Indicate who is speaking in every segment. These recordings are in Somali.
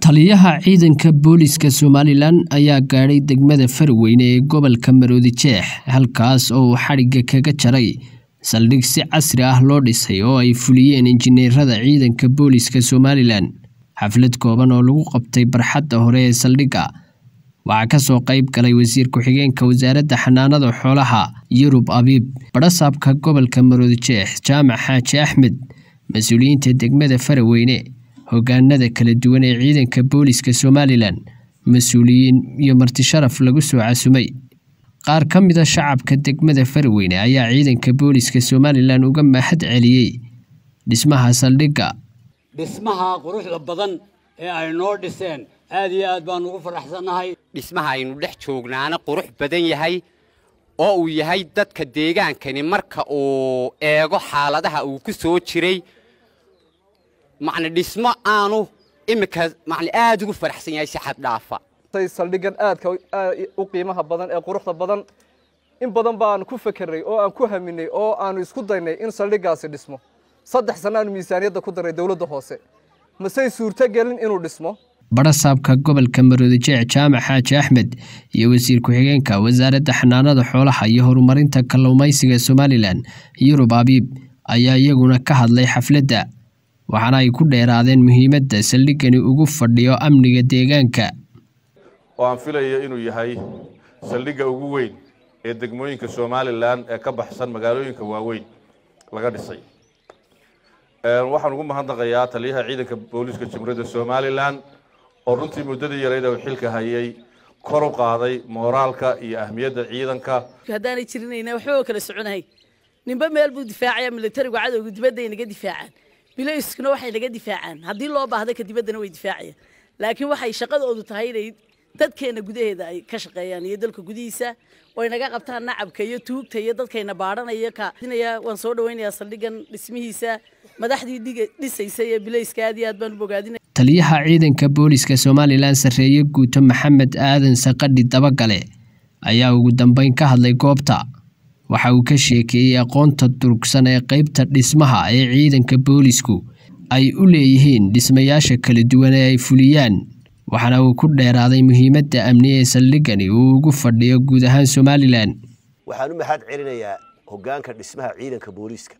Speaker 1: taliyaha ciidanka booliska somalilan ayaa gaadhay degmada farweyne ee gobolka maroodi jeex halkaas oo uu xadhigga kaga jaray saldhig si casri ah loo dhisay oo ay fuliyeen injineerada ciidanka booliska somalilan xaflad kooban oo lagu qabtay barxadda hore ee saldhigga waxaa kasoo qayb galay wasiir ku-xigeenka wasaaradda xanaanada xoolaha yurub abiib badhasaabka gobolka maroodi jeex jaamac xaaji axmed mas-uuliyiinta degmada faraweyne hogaanada kala duwan ee ciidanka booliska somalilan mas-uuliyiin iyo martisharaf lagu soo casumay qaar ka mida shacabka degmada faraweyne ayaa ciidanka booliska somalilan uga mahad celiyey dhismaha saldhigga
Speaker 2: dhismaha quruxda badan ee ay noo dhiseen aad iyo aad baan ugu faraxsannahay
Speaker 3: dhismaha aynu dhex joognaana qurux badan yahay oo uu yahay dadka deegaankani marka uu eego xaaladaha uu ku soo jiray macna dhismo aanu iminka macna aad ugu faraxsan yahay si xad dhaafa
Speaker 4: saldhiggan aadka u qiimaha badan ee quruxda badan in badan baan ku fekeray oo aan ku haminay oo aanu isku daynay in saldhiggaasi dhismo saddex sanno aanu miisaaniyadda ku darnay dowladda hoose masey suurtogelin inuu dhismo
Speaker 1: badhasaabka gobolka maroodi jeex jaamac xaaji axmed iyo wasiir ku-xigeenka wasaaradda xanaanada xoolaha iyo horumarinta kalluumaysiga somalilan yurub abiib ayaa iyaguna ka hadlay xafladda waxaana ay ku dheeraadeen muhiimadda saldhiggani ugu fadhiyo amniga deegaanka
Speaker 5: oo aan filayo inuu yahay saldhigga ugu weyn ee degmooyinka somalilan ee ka baxsan magaalooyinka waaweyn laga dhisay waxaan ugu mahadnaqayaa taliyaha ciidanka booliiska jamhuuriyadda somalilan oo runtii muddadii yareyd uu xilka hayay kor u qaaday mooraalka iyo ahmiyadda ciidanka
Speaker 6: haddaanay jirinayna waxba oo kala soconahay ninba meel buu difaacaya militarigu cadowga dibadda ay naga difaacaan bilayskuna waxay naga difaacaan haddii loo baahda ka dibaddana way difaacayaan laakiin waxay shaqadoodu tahay inay dadkeena gudaheeda ay ka shaqeeyaan iyo dalka gudihiisa oo ay naga qabtaan nacabka iyo tuugta iyo dadkayna baadhanaya kainaya waan soo dhawaynayaa saldhiggan dhismihiisa madaxdii dhisaysa ee bilayska aad iyo aad baan u bogaadinaya
Speaker 1: taliyaha ciidanka booliska somalilan sarreeye guuto maxamed aadan saqadhi dabagale ayaa ugu dambeyn ka hadlay goobta waxa uu ka sheekeeyey aqoonta durugsan ee qeybta dhismaha ee ciidanka boolisku ay u leeyihiin dhismayaasha kala duwan ee ay fuliyaan waxaana uu ku dheeraaday muhiimadda amni ee saldhiggani uu ugu fadhiyo guud ahaan somalilan
Speaker 7: waxaan u mahad celinayaa hoggaanka dhismaha ciidanka booliiska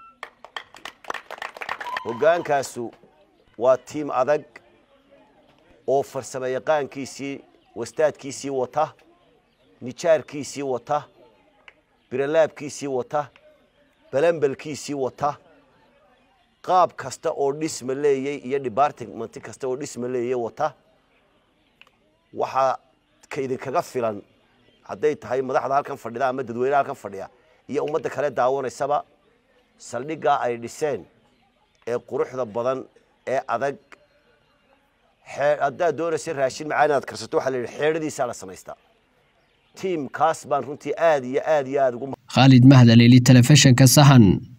Speaker 7: hoggaankaasu waa tiim adag oo farsamo yaqaankiisii wastaadkiisii wata nijaarkiisii wata biralaabkiisii wata balambalkiisii wata qaab kasta oo dhisma leeyey iyo debartmenti kasta oo dhisma leeyey wata waxaa kaydinkaga filan hadday tahay madaxda halkan fadhida ama dadweyneha halkan fadhiya iyo ummadda kale daawanaysaba saldhiggaa ay dhiseen ee quruxda badan ee adag haddaad doonaysa raashin macaan inaad karsato waxaa la yidhi xeedhadiisaa la samaystaa tiimkaas baan runtii aad iyo aad iyo aad ugu
Speaker 1: khaalid mahdaleli telefishinka sahan